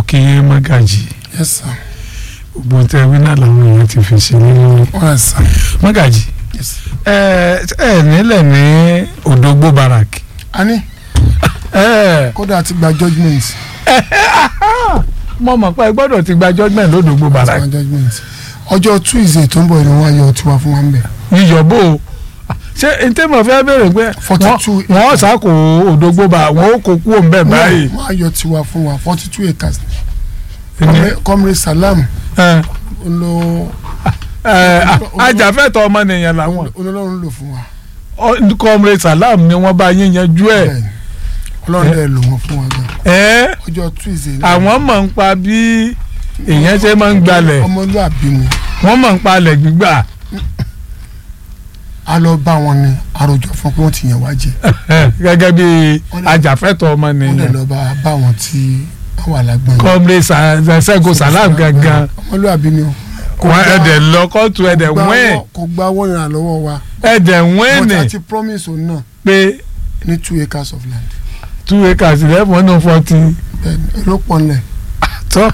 kí yín mọ́gàjì yes sir gbogbo tẹ wí náà làwọn èèyàn ti fi sí nínú all right sir mọ́gàjì yes ẹ ẹ nílẹ̀ ní Òdògbó baraki a ní ẹ kódà ti gba judgement mo mọ̀ pé ẹ gbọ́dọ̀ ti gba judgement lódògbó ti gba baraki judgement ọjọ́ tuesday tó ń bọ̀ ni wọ́n á yọ tiwa fún wa ń bẹ̀ yíyọ̀bó ṣé n tẹ́ mọ̀ fẹ́ bẹ̀rẹ̀ pé Forty two wọ́n wọ́n sàkó Òdògbó bá wọ́n ó kó kú òun bẹ́ẹ̀ báyìí wọ́n á yọ tiwa fún wa forty two acres Ní- comrade salam ẹ ló ẹ ajàfẹ́tọ̀ ọmọnìyàn làwọn olólùwọ́n lò fún wa Ọ- comrade salam ni wọ́n bá yín yanjú ẹ̀ bẹ́ẹ̀ ni ọlọ́run dẹ̀ lò wọ́n fún wa gan ẹ́ ọjọ́ tuesday náà àwọn mọ̀ ń pa bí èèyàn ṣe máa ń gbalẹ̀ ọmọlúàbí ni wọ́n mọ̀ ń palẹ̀ gbígbà a lọ bá wọn ni àròjọ fún pé wọ́n ti yàn wá jẹ gẹ́gẹ́ bí Wọ́n lè- ajàfẹ́tọ̀ wọ́n dẹ̀ ọmọnìyàn lọ bá bá wọn tí wọ́n wà lágbọ́n yìí. comrade Sa- Ṣẹ́gun salam gangan ọmọlúàbí ni o kò wọ́n gba- ẹ̀dẹ̀ lọ kóòtù ẹ̀dẹ̀ gba wẹ́ẹ̀ owó- kò gba owó ìrìn àlọ́wọ́ wa ẹ̀dẹ̀ wọ́n wẹ́ẹ̀nì ti promise òun náà pé ní two acres of land two acres eleven hundred forty bẹ́ẹ̀ni ló pọ̀ nílẹ̀ tó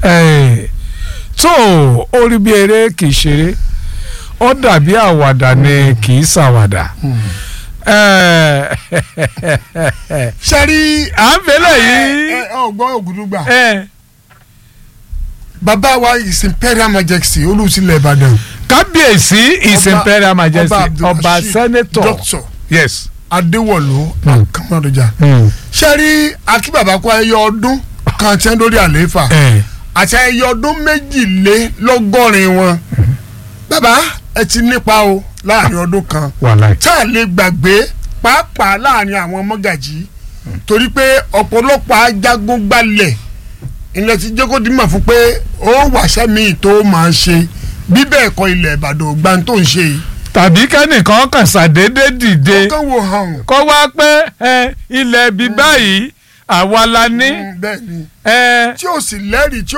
tó orí bí eré kì í ṣeré ó dàbí àwàdà ni kì í ṣàwàdà. sẹ́rí à ń fẹ́lẹ̀ yìí ọgbọ́n ògùdùgbà ẹ, bàbá wa his imperial majesty olùsílẹ̀ ìbàdàn kábíyèsí his Ọba- imperial majesty Ọba ọba Abdulrasheed senator doctor yes. adéwọ̀lú Mm. kàmọ́dọ̀jà Mm. sẹ́rí akíbàbá kó ayẹyẹ ọdún kan tí wọ́n lórí àlééfà ẹ àti ayẹyẹ ọdún méjìlélọ́gọ́rin wọn bàbá ẹ ti nípa o láàrin ọdún kan wàhálà tá a lè gbàgbé pàápàá láàrin àwọn mọ́gàjì torí pé ọ̀pọ̀lọpọ̀ ajagun gbalẹ̀ ilẹ̀ tí jẹ́kọ̀dì mà fún pé ó wàṣẹ́ mi tó máa ṣe bí bẹ́ẹ̀ kọ́ ilẹ̀ ìbàdàn ògbà tó ń ṣe yìí. tàbí kẹ́nìkan kàn ṣàdédé dìde kán wo hàn kó wá pé ẹ, ilẹ̀ bíi báyìí àwa la ní bẹ́ẹ̀ ni ẹ, tí ò sì lẹ́rìí tí